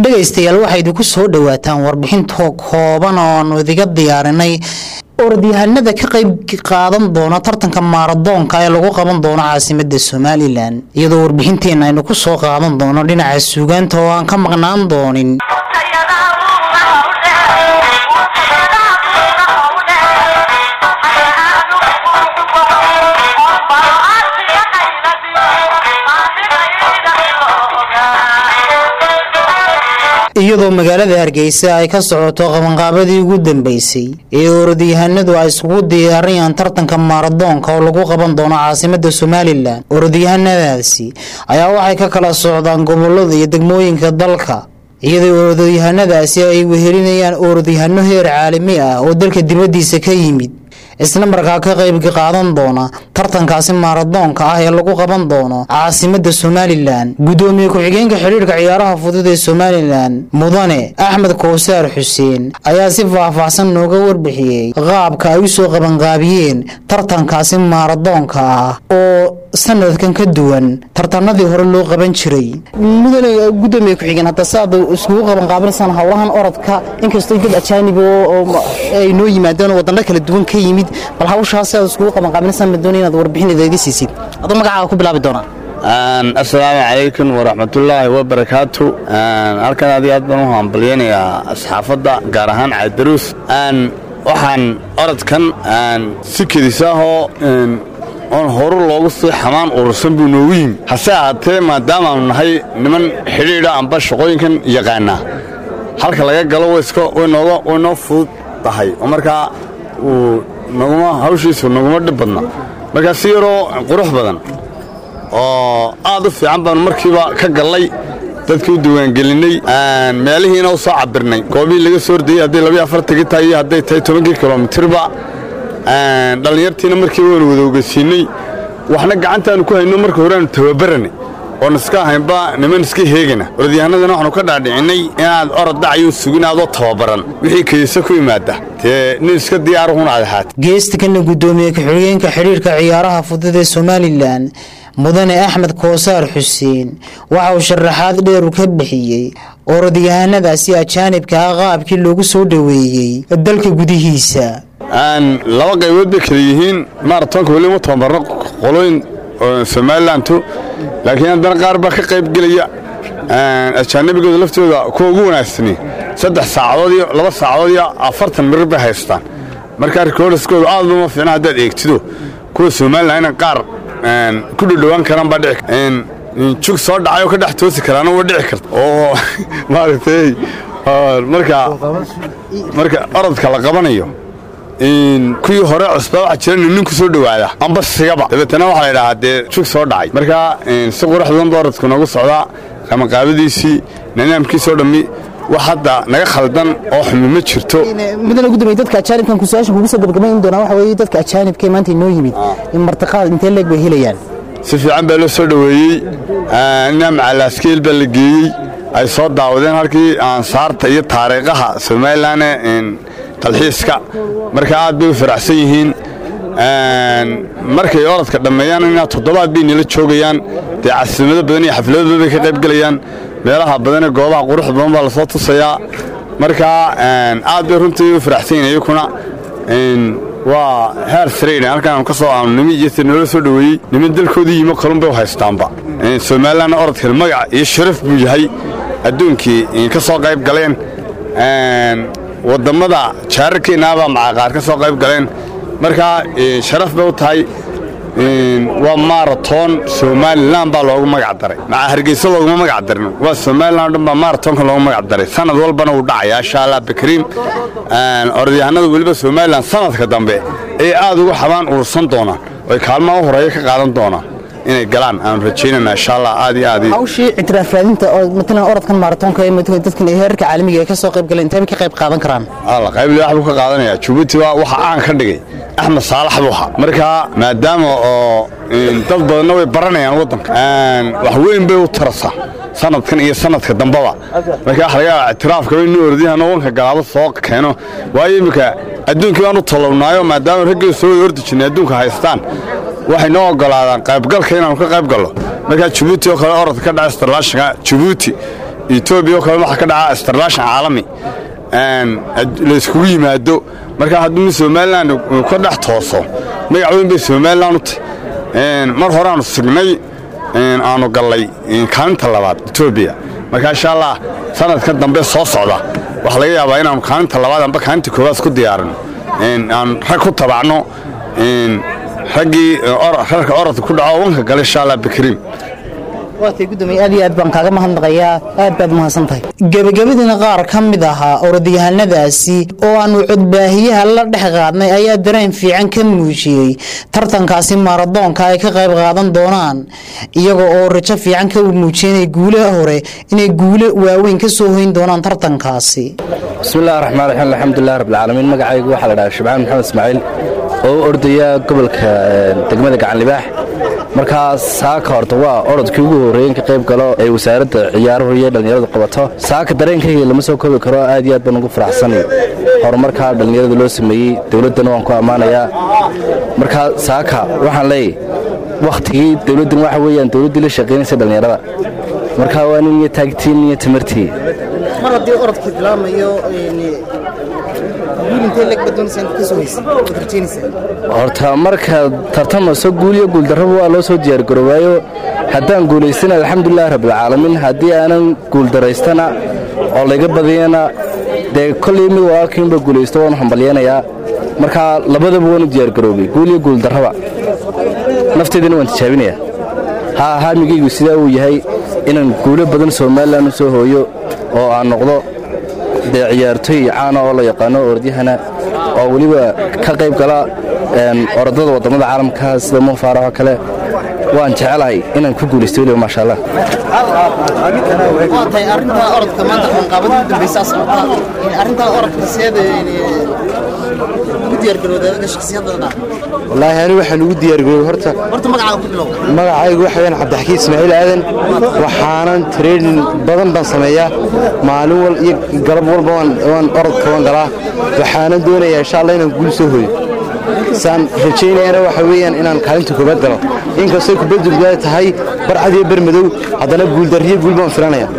dhegaystayaal waxaa idinku soo dhowaataan warbixintoo kooban ooanu idiga diyaarinay orodyahanada ka qayb qaadan doona tartanka maaradoonka ee lagu qaban doono caasimada somalilan iyadoo warbixinteenna aynu ku soo qaadan doono dhinaca suugaanta oo aan ka maqnaan doonin iyadoo magaalada hargeysa ay ka socoto qabanqaabadii ugu dambeysay ee orodyahanadu ay isugu diyaariyaan tartanka maaradoonka oo lagu qaban doono caasimada somalilan orodyahanadaasi ayaa waxay ka kala socdaan gobolada iyo degmooyinka dalka iyadoo orodyahanadaasi ay wehelinayaan orodyahano heer caalami ah oo dalka dibadiisa ka yimid isla markaa ka qayb qaadan doona tartankaasi maaradoonka ah ee lagu qaban doono caasimada somalilan gudoomiye ku-xigeenka xidhiirka ciyaaraha fudud ee somalilan mudane axmed kowsaar xuseen ayaa si faahfaahsan nooga warbixiyey qaabka ay u soo qabanqaabiyeen tartankaasi maaradoonka ah oo sanadkan ka duwan tartanadii hore loo qaban jiray mudane gudoomiye ku-xigeen hadda saad iskugu qabanqaabinaysaan howlahan orodka inkastoo dad ajaanib ay noo yimaadeen oo wadano kala duwan ka yimid bal hawshaas aad iskugu qabanqaabinaysaan ma doonay inaad warbixin idaga siisid adoo magacaaga ku bilaabi doonaa assalaamu calaykum waraxmatullaahi wabarakaatu halkan aad iyo aad baan u hambalyaynayaa asxaafadda gaar ahaan cadaruus waxaan orodkan si kedisaahoo oon horu loogu sii xamaan urursan buu noogu yimi hase ahaatee maadaamaannu nahay niman xidhiidha amba shaqooyinkan yaqaanaa halka laga galo way noo fudud tahay oo markaa uu naguma hawshiisu naguma dhib badna markaa si yaroo qurux badan oo aad u fiican baannu markiiba ka gallay dadkii u diiwaangelinnay meelihiina u soo cabirnay goobihii laga soo ordayey hadday labiyo afartankii tahay iyo hadday tahay tobankii kilomitirba dhallinyartiina markiiba waanu wada ogeysiinnay waxna gacantaannu ku hayno marka hore aanu tababaranay oon iska ahaynba niman iska heegana orodyahanadana waxaanu ka dhaadhicinay inaad orod dhacayuu sugin aadoo tababaran wixii kaysa ku yimaada dee nin iska diyaaruhun aad ahaat geestakana gudoomiye ku-xigeenka xidhiirka ciyaaraha fudud ee somalilan mudane axmed koosaar xuseen waxa uu sharaxaad dheeru ka bixiyey orodyahanadaasi ajaanibka ah qaabkii loogu soo dhoweeyey dalka gudihiisa laba qaybood bay kala yihiin maaratonka weli ma tababarno qolooyin somalilantu laakiin haddana qaar baa ka qayb gelaya ajaanibigooda laftooda kuwa ugu wanaagsani saddex saacadood iyo laba saacadood iyo afartan mirir bay haystaan markaa rikoordiskooda aad uma fiicna haddaad eegtido kuwa somalilan ina qaar ku dhudhowaan karaan baa dhici jug soo dhacay oo ka dhex toosi karaana waa dhici karta oo maaragtay marka marka orodka la qabanayo kuwii hore cusbaa waxaa jira nin ku soo dhowaada amba sigaba dabeetana waxaa la idhahaa dee jug soo dhacay marka si qurux badan ba orodku noogu socdaa qabanqaabadiisii nidaamkiisoo dhammi wax hadda naga khaldan oo xumi ma jirto mudane gudoomiye dadka ajaanibkan kusaashan kugu soo gabagabayn doonaa waxa weeye dadka ajaanibka ee maanta inoo yimid in martiqaad intee leeg bay helayaan si fiican baa loo soo dhoweeyey ina macalaaskeel baa la geeyey ay soo daawadeen halkii ansaarta iyo taariikhaha somalilan dalxiiska marka aad bay u faraxsan yihiin markay orodka dhammeeyaan inaa toddobaad bay nila joogayaan dee casiimado badan iyo xaflado badan bay ka qayb gelayaan meelaha badanee goobaha quruxda badan baa lasoo tusayaa marka aad bay runtii u faraxsan yihin iyakuna waa heer sarayn halkaan ka soo aanu nimi iyo noola soo dhoweeyey niman dalkoodii yimo kalun bay u haystaanba somalilanna orodkan magac iyo sharaf buu yahay adduunkii ka soo qayb galeen wadammada jaararkeennaabaa macaqaar ka soo qayb galeen markaa sharaf bay u tahay waa maaraton somalilan baa loogu magac daray maca hargeysa looguma magac darin waa somalilan o dhan baa maaratonka loogu magac daray sanad walbana wuu dhacaya insha allah bakriim orodyahanada weliba somalilan sanadka dambe ayay aad ugu xabaan urursan doonaan oy kaalmaha u horeeya ka qaadan doonaan inay galaan aanu rajaynana insha allah aad iyo aad hawshii ictiraaf raadinta oo matalan orodkan maaratonka ee dadkan heerarka caalamiga ee ka soo qayb galeen intee bay ka qayb qaadan karaan alla qayble wax buu ka qaadanaya jabuuti waa waxa aan ka dhigay axmed saalax buu ahaa marka maadaama oo dad badanna way baranayaan waddanka wax weyn bay u tarasaa sanadkan iyo sanadka dambaba marka wax laga ictiraafka inuu ordyahan wanka galaabo soo keeno waayo iminka adduunkii baan u talownaayo maadaama raggii soo wada ordi jirnay adduunka haystaan waxay noo ogolaadaan qaybgalka inaanu ka qayb gallo markaa jabuuti oo kale orodka ka dhaca starlaashinka jabuuti etoobiya oo kale waxaa ka dhaca starlashan caalami layskugu yimaado markaa hadduu somalilan ka dhex tooso magac weyn bay somalilan u tahy mar horeaanu signay aanu gallay kaalinta labaad etoobiya markaa insha allah sanadka dambe soo socda waxaa laga yaabaa inaanu kaalinta labaad amba kaalinta koowaad ku diyaarino aan rag ku tabacno raggii rarka orodka ku dhaco wanka gala insha allah bikriim waatay gudoomiye aad iyo aad baan kaaga mahadnaqayaa aad baad mahadsan tahay gebagabadiina qaar ka mid ahaa orodyahanadaasi oo aanu codbaahiyaha la dhex qaadnay ayaa dareen fiican ka muujiyey tartankaasi maaradoonka ay ka qayb qaadan doonaan iyaga oo rajo fiican ka muujiyay guulaha hore inay guulo waaweyn ka soo hoyn doonaan tartankaasi bismillahi raxmaan raxiim alxamdulilah rabbilcaalamiin magacaygu waxaa la dhahaa shibcaan maxamed ismaaciil oo u ordaya gobolka degmada gacanlibaax markaa saaka horta waa orodkii ugu horreeyen ka qayb galo ee wasaaradda ciyaaruhu iyo dhallinyaradu qabato saaka dareenkayga lama soo koobi karo aad iyo aad baan ugu faraxsanay horumarkaa dhallinyarada loo sameeyey dowladdana waan ku ammaanayaa markaa saaka waxaan leeyahy wakhtigii dowladdan waxa weeyaan dowladdii la shaqaynaysa dhallinyarada markaa waa nin iyo taagtiin iyo tamartii mar haddii orodkii bilaabmayo horta marka tartamayso guul iyo guuldarraba waa loo soo diyaargaroobaayo haddaan guulaystana alxamdulilahi rabbilcaalamiin haddii aanan guuldaraystana oo layga badiyana dee kollay mid walaalkiinba guulaysto waanu hambalyanayaa markaa labadaba waanu diyaargaroobay guul iyo guuldarraba nafteedana waan tijaabinayaa haa haamigaygu sidaa uu yahay inaan guulo badan somalilan u soo hooyo oo aan noqdo dee ciyaartoy caana oo la yaqaano ordyahana oo weliba ka qayb gala orodada waddamada caalamka sida mufaarax oo kale waan jecelahay inaan ku guulaysto weliba maasha allah tahay arrintaa orodka maanta qabanqaabada u dambaysaa socota arrintaa orodka seeda ugu diyaargarowda shakhsiyadada wallaahi ani waxaan ugu diyaargaroobay horta horta magacaaga ku bilow magacaygu waxa weyaan cabdixakiin ismaaciil aadan waxaanan training badan baan sameeyaa maalin wal iyo galab walba waan orodka waan galaa waxaanan doonayaa insha allah inaan guul soo hooyo saan rajaynayana waxa weeyaan inaan kaalinta koobaad galo inkastoo kubaddu gudaha tahay barcad iyo bar madow haddana guuldarriyo guul baan filanaya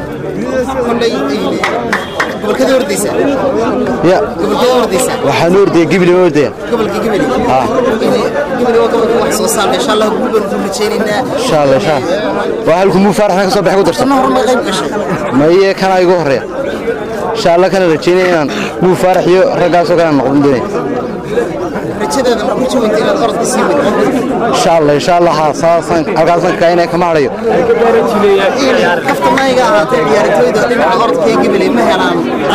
gobolkada ordaysa ya gobolkada ordaysa waxaan u ordaya gibli ma ordaya gobolka gibeli ha gibeli waa gobolka wax soo saarka insha allah guul baan ku rajaynaynaa insha allah insha allah waa halku muu faaraxna ka soo baxay ku darsan sana horma qayb gashay maye kana igu horeeya insha allah kana rajaynaya inaan muu faarax iyo raggaasoo kale aan noqon doonaya rajadeeda ma ku jawinta inaad orodka sii wado insha allah insha allah ha saasaan halkaasaan kainaya kama hadhayo kafta mayga ahaatee ciyaartooyda dhinaca orodka ee gibeli ma helaan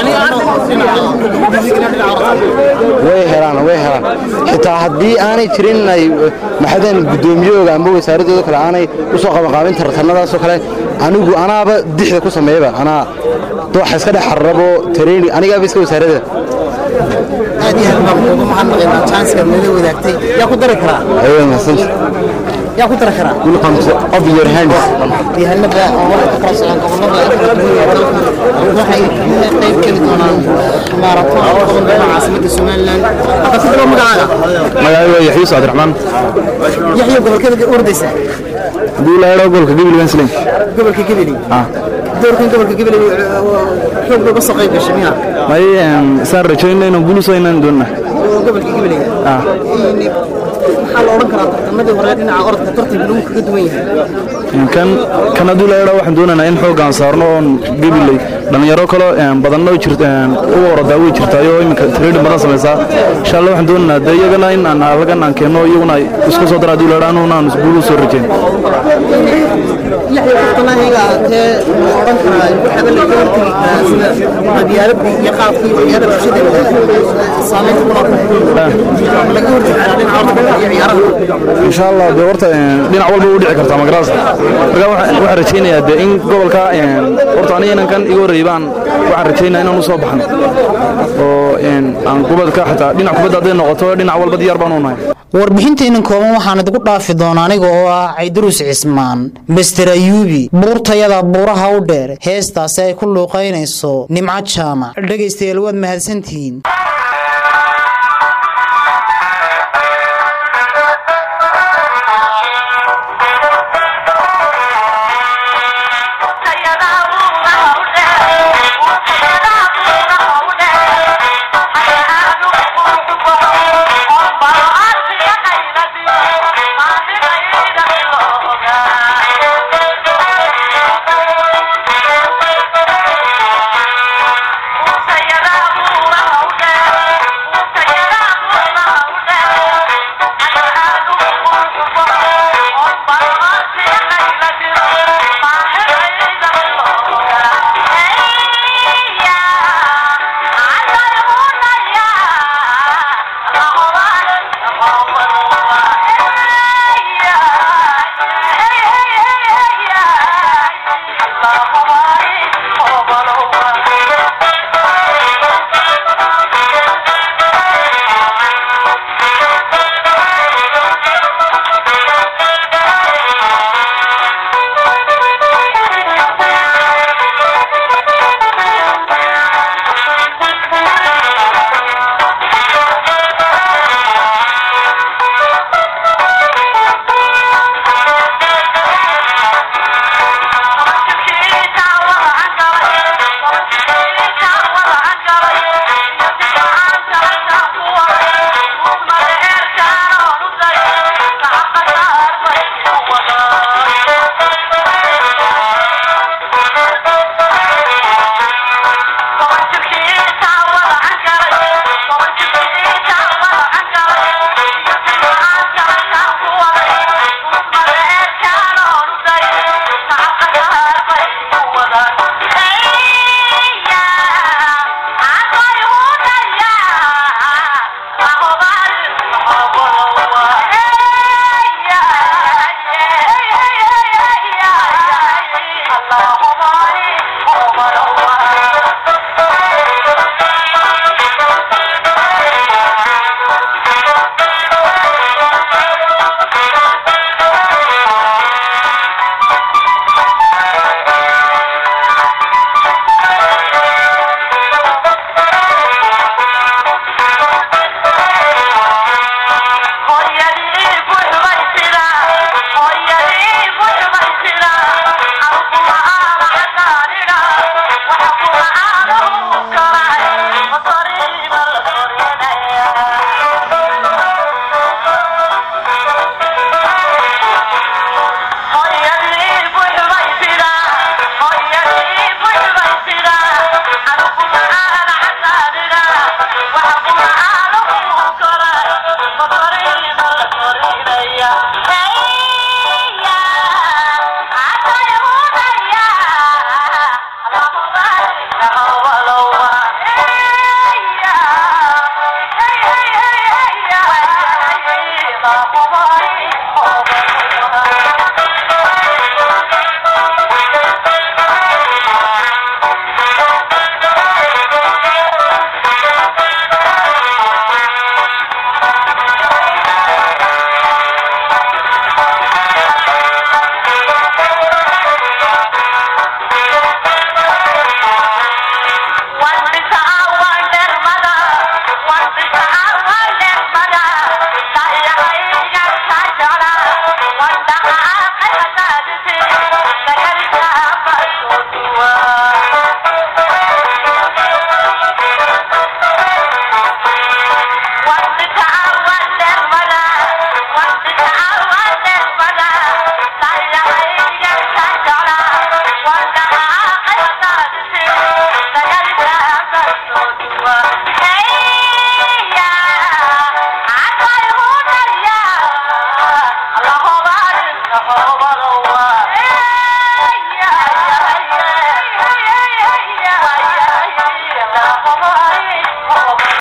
way helaan way helaan xitaa haddii aanay jirin inay maxadan guddoomiyooga amba wasaaradooda kale aanay u soo qabanqaabin tartanadaasoo kale anigu anaaba dixda ku sameeyaba anaa dooxa iska dhex xarrabo tareyni anigaaba iska wasaaradda aad iyo aad baan uga mahadnaqaynaa janska nala wadaagtay yaa ku dari karaa ayuu mahadsanti yaa ku dari karaa welcome to of your hands yahanada oo waxay ka kala socdaan gobolada waxay qayb geli doonaan maaraton oo qaban doona caasimadda somalilan hadda ku bilow magacaaga magacaygu waa yaxya yuusuf cabdiraxmaan yaxyo gobolkada ordaysa duulaadho gobolka gibli wensling gobolka gibeli doorkan gobolka gibeli xoog looga soo qayb gashay miya may saan rajaynayno inaan guul usoo inaan doonna oo gobolka gibeliga maxaa la odhan karaa tartamadii hore dhinaca orodka tartanka lagu kaga duwan yahay kan kan hadduu la idhaa waxaan doonaynaa in xooggaan saarno oon gebiley dhallinyaro kale badanna way jirt u orodaa way jirtaayo iminka training badan samaysaa insha allah waxaan doonaynaa dee iyagana in aan halagan aan keenno iyaguna ay isku soo dara hadduu la idhaa anuguna aan guul u soo rajayn yaxya kaftanahiga ahaatee ma odhan karaa waxaaba laga hortegi karaa sida qabyaaladii iyo qaabkii waxyaala bulshada saameynta ku laatahay laga hortegi karaa dhinaca orodka iyo ciyaaraha insha allah dee horta dhinac walba u dhici kartaa magaraas marka waxaan rajaynayaa dee in gobolka horta aniga inankan iga horreeyay baan waxaan rajaynayaa inaan u soo baxno oo aan kubadka xataa dhinac kubadda hadday noqoto dhinac walba diyaar baan u nahay warbixintaynan kooban waxaan idigu dhaafi doonaa aniga oo ah caydaruus cismaan master ayuubi buurtayada buuraha u dheer heestaasi ay ku luuqaynayso nimco jaamac dhegaystayaal waad mahadsantihiin